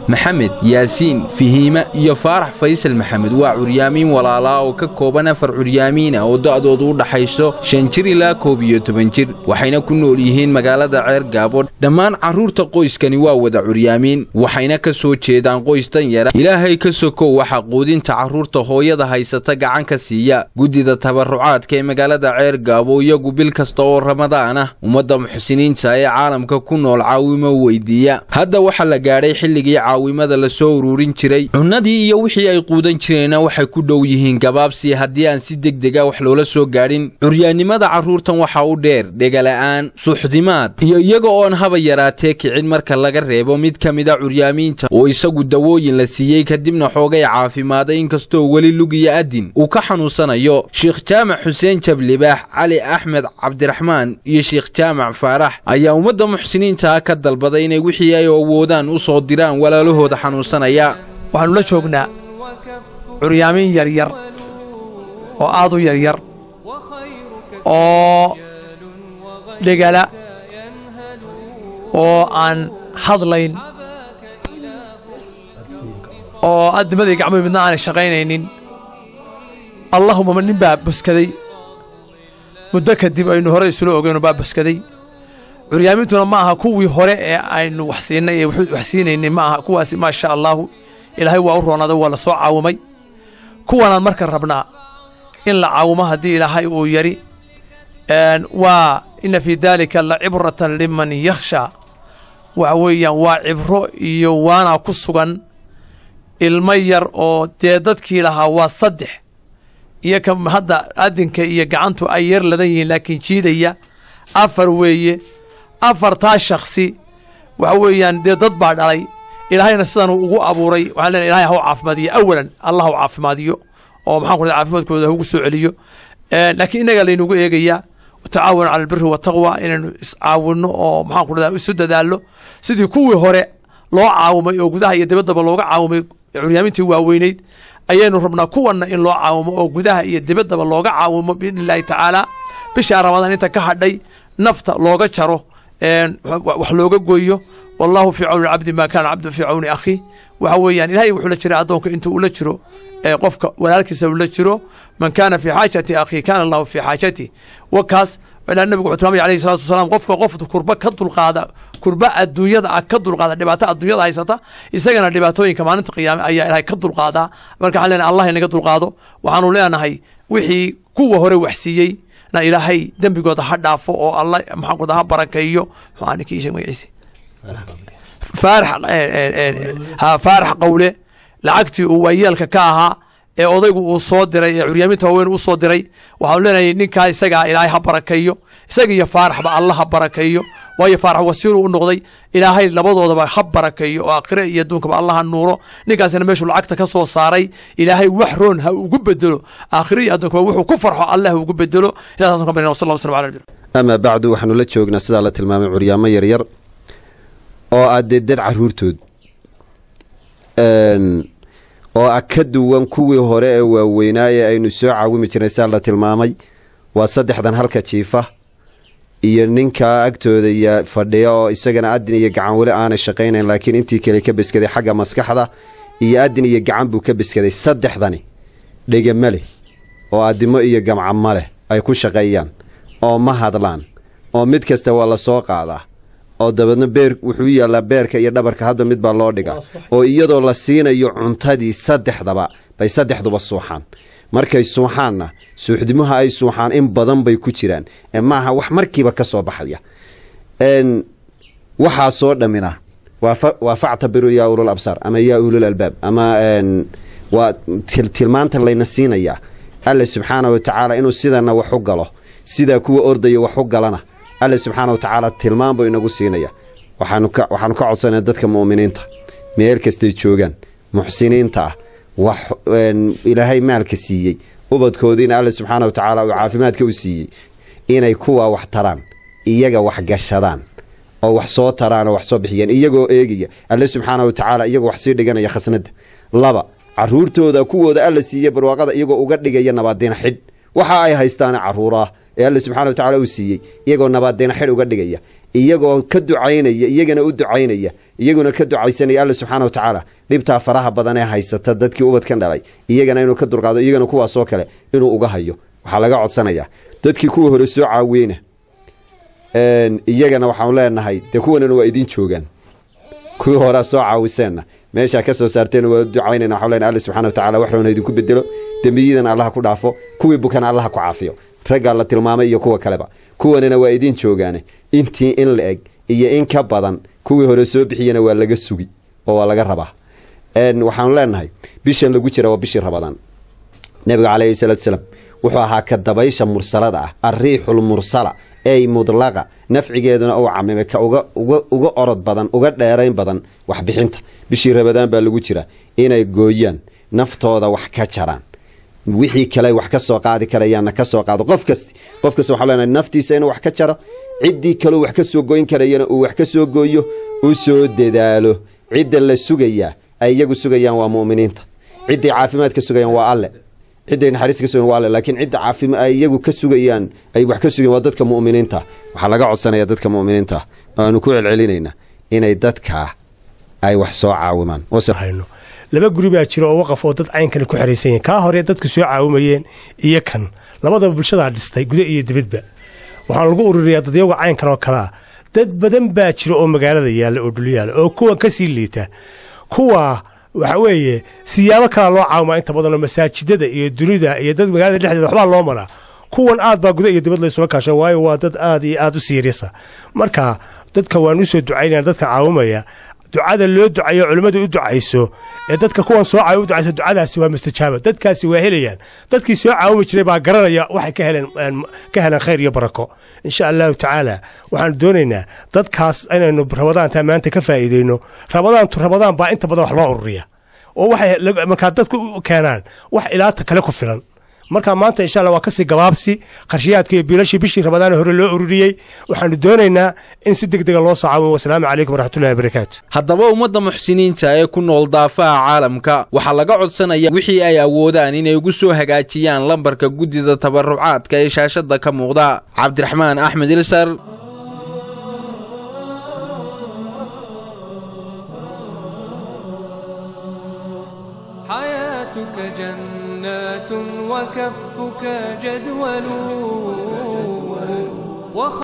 maxamed yaasiin fihiima iyo faarax faysal maxamed waa curyaamiin walaalaa oo ka kooban afar curyaamiina oo da'doodu u dhaxayso shan jir ilaa koob iyo toban jir waxayna ku nool yihiin magaalada ceer gaabo dhammaan carruurta qoyskani waa wada curyaamiin waxayna ka soo jeedaan qoys danyara ilaahay ka sokow waxaa quudinta carruurta hooyada haysata gacan ka siiya guddida tabarucaadka ee magaalada ceer gaabo iyagu bil kasta oo ramadaan ah ummadda muxsiniinta ee caalamka ku nool caawimo weydiiya hadda waxaa la gaadhay xilligii caawimada la soo ururin jiray cunnadii iyo wixii ay quudan jireenna waxay ku dhow yihiin gabaabsi haddii aan si degdega wax loola soo gaadhin curyaannimada carruurtan waxaa u dheer dhegala'aan suuxdimaad iyo iyaga oon haba yaraatee kicin marka laga reebo mid ka mida curyaamiinta oo isagu dawooyin la siiyey kadibna xoogay caafimaaday inkastoo weli lug iyo adin uu ka xanuunsanayo sheekh jaamac xuseen jablibaax cali axmed cabdiraxmaan iyo sheekh jaamac faarax ayaa ummadda muxsiniintaha ka dalbaday inay wixii ay awoodaan u soo diraan walaalahooda xanuunsanaya waxaannu la joognaa curyaamiin yaryar oo aad u yaryar oo dhegala oo aan hadlayn oo addimadii gacmuhu midna aanay shaqaynaynin allahuma ma nin baa boskaday muddo kadib aynu hore isula ogeyno baa boskaday curyaamintuna ma aha kuwii hore ee aynu wax siinay ee wax siinaynay ma aha kuwaasi maa sha allaahu ilaahay waa u roonaaday waa la soo caawimay kuwanaan marka rabnaa in la caawimo haddii ilaahay uu yari waa inna fii daalika la cibratan liman yakhshaa waxa weeyaan waa cibro iyo waana ku sugan ilmo yar oo dee dadkii lahaa waa saddex iyo ka hadda adinka iyo gacantu ay yar ladan yihiin laakiin jiidaya afar weeye afartaa shakhsi waxa weeyaan dee dad baa dhalay ilaahayna sidanuu ugu abuuray waxaan leenahay ilahay hau caafimaadiyo awalan allah hau caafimaadiyo oo maxaan ku raday caafimaadkooda haugu soo celiyo laakiin innagaa laynugu eegayaa tacaawun cala albiri wataqwa inaynu iscaawinno oo maxaan ku radaa isu dadaallo sidii kuwii hore loo caawimay oo gudaha iyo dibaddaba looga caawimay curyaamintii waaweyneyd ayaynu rabnaa kuwanna in loo caawimo oo gudaha iyo dibaddaba looga caawimo biidni illaahi tacaala bishaa ramadaan inta ka hadhay nafta looga jaro wax looga gooyo wallahu fii cawni cabdi maa kaana cabdu fii cawni akhi waxa weeyaan ilahay wuxuu la jiray addoonka intuu ula jiro qofka walaalkiisa ula jiro man kaana fii xaajati akhi kaana allahu fii xaajati wakaas ilaa nabigu wuxuu tilmaamay alayhi salatu wasalaam qofka qof kurba ka dulqaada kurba adduunyada ah ka dulqaada dhibaato adduunyada haysata isagana dhibaatooyinka maalinta qiyaame ayaa ilahay ka dulqaadaa marka waxaan leenahay allah inaga dulqaado waxaanu leenahay wixii kuwa hore waxsiiyey na ilaahay dembigooda ha dhaafo oo alla maxaan ku ha barakeeyo maxaa ninkii sheeg magaciisi faarax faarax qawle lacagtii uu waayeelka ka ahaa ee odaygu uu soo diray ee curyaaminta waaweyn uu soo diray waxaanu leenahay ninkaa isagaa ilaahay ha barakeeyo isaga iyo faaraxba alla ha barakeeyo waayo faarax wasiiru u noqday ilaahay labadoodaba ha barakeeyo oo aakhire iyo adduunkaba alla ha nuuro ninkaasina meeshuu lacagta ka soo saaray ilaahay wax roon ha ugu bedelo aakhire iyo adduunkaba wuxuu ku farxo alla ha ugu bedelo ilahaas ka barina wasal waslam ala nabi amaa bacdu waxaanu la joognaa sidaa la tilmaamay curyaamo yaryar oo ah dee dad caruurtood oo ah ka duwan kuwii hore ee waaweynaaye aynu soo caawimi jirnay sidaa la tilmaamay waa saddexdan halka jiifa iyo ninkaa agtooda iyo fadhiya oo isagana adin iyo gacan weli aanay shaqaynayn laakiin intii kale ka beskaday xagga maskaxda iyo adin iyo gacan buu ka beskaday saddexdani dhega ma leh oo adimo iyo gamca ma leh ay ku shaqeeyaan oo ma hadlaan oo mid kasta waa la soo qaadaa oo dabeedna beer wuxuu yaallaa beerka iyo dhabarka hadba mid baa loo dhigaa oo iyadoo la siinayo cuntadii saddexdaba bay saddexduba suuxaan markay suuxaanna suuxdimaha ay suuxaan in badan bay ku jiraan ee maaha wax markiiba ka soo baxaya waxaa soo dhammina waa factabiru yaa ulul absaar ama yaa ulul albaab ama waa tilmaanta layna siinayaa alle subxaana wa tacaala inuu sidana wax u galo sidaa kuwa ordaya wax u galana alle subxaana wa tacaala tilmaan buu inagu siinaya waxaanu ka codsanaya dadka mu'miniinta meel kastay joogaan muxsiniinta ah wax ilaahay maalka siiyey ubadkoodiina alle subxaana wa tacaala uu caafimaadka u siiyey inay kuwaa wax taraan iyaga wax gashadaan oo wax soo taraan oo wax soo bixiyaan iyagoo eegaya alle subxaana wa tacaala iyagoo wax sii dhiganaya khasnada laba caruurtooda kuwooda alla siiye barwaaqada iyagoo uga dhigaya nabaadina xidh waxa ay haystaana caruuraah ee alle subxana wa tacala uu siiyey iyagoo nabaadina xidh uga dhigaya iyagoo ka ducaynaya iyagana u ducaynaya iyaguna ka ducaysanaya alla subxaana wa tacaala dhibtaa faraha badan ee haysata dadkii ubadkan dhalay iyagana inuu ka dulqaado iyagana kuwaasoo kale inuu uga hayo waxaa laga codsanayaa dadkii kuwa hore soo caawiyeyna iyagana waxaanu leenahay dee kuwanana waa idin joogaan kuwii horea soo caawiseenna meeshaa ka soo saarteen waa ducaynayna waxaan leenahay alla subxana wa tacala wax roona idinku bedelo dembiyiidana allaha ku dhaafo kuwii bukana allaha ku caafiyo raggaa la tilmaamay iyo kuwa kaleba kuwanana waa idin joogaane intii in la eg iyo in ka badan kuwii hore soo bixiyana waa laga sugi oo waa laga rabaa waxaanu leenahay bishan lagu jira waa bishii rabadaan nabiga calayhi salaatu salaam wuxuu ahaa ka dabaysha mursalada ah arriixul mursala ey mudlaqa nafcigeeduna uu camimay ka uga orod badan uga dheerayn badan waxbixinta bishii rabadaan baa lagu jira inay gooyaan naftooda wax ka jaraan wixii kale wax ka soo qaadi karayaanna ka soo qaado qof kasti qof kasta waxaa leenahay naftiisa inuu wax ka jaro ciddii kaleu wax ka soo goyn karayana uu wax ka soo gooyo u soo dadaalo cidda la sugayaa ay iyagu sugayaan waa mu'miniinta cidday caafimaad ka sugayaan waa alle cidday naxariis ka sugayan waa alle laakiin cidda caafima ay iyagu ka sugayaan ay wax ka sugayan waa dadka mu'miniinta waxaa laga codsanaya dadka mu'miniinta aanu ku celcelinaynaa inay dadkaa ay wax soo caawimaan laba guri baa jira oo waqaf oo dad caynkani ku xeraysan yihin kaa hore dadku soo caawimayeen iyo kan labadaba bulshadaa dhistay guda iyo dibadba waxaan lagu ururiyaa dadyaga caynkan oo kalea dad badan baa jira oo magaalada yaalla oo dhulyaala oo kuwan ka sii liita kuwa waxa weeye siyaabo kalaa loo caawimaa inta badanoo masaajidada iyo dunida iyo dad magaalada dhexdeeda waxbaa loo maraa kuwan aad baa guda iyo dibad laysula kaasha waayo waa dad aad iyo aad u siirisa marka dadka waan usoo ducaynaya dadka caawimaya ducada loo ducayo culimmadu u ducayso ee dadka kuwan soo caawi u ducayso ducadaasi waa mustajaaba dadkaasi waa helayaan dadkii soo caawimi jiray baa garanaya waxay ka heleen ka heleen khayr iyo barako insha allahu tacaala waxaanu doonaynaa dadkaas inaynu rabadaantaa maanta ka faa'iideyno rabadaantu rabadaan baa inta badan wax loo ururiya oo waxay markaa dadku u keenaan wax ilaata kale ku filan marka maanta insha alla waa kasii gabaabsi qarshiyaadka iyo biilashii bishii rabadaan hore loo ururiyey waxaanu doonaynaa in si deg dega loo soo caawimo wasalaamu calaykum waraxmatullahi wabarakaatu haddaba ummadda muxsiniinta ee ku nool daafaha caalamka waxaa laga codsanaya wixii ay awoodaan inay ugu soo hagaajiyaan lambarka guddida tabarucaadka ee shaashadda ka muuqda cabdiraxmaan axmed ilsar حياتك جنات وكفك جدول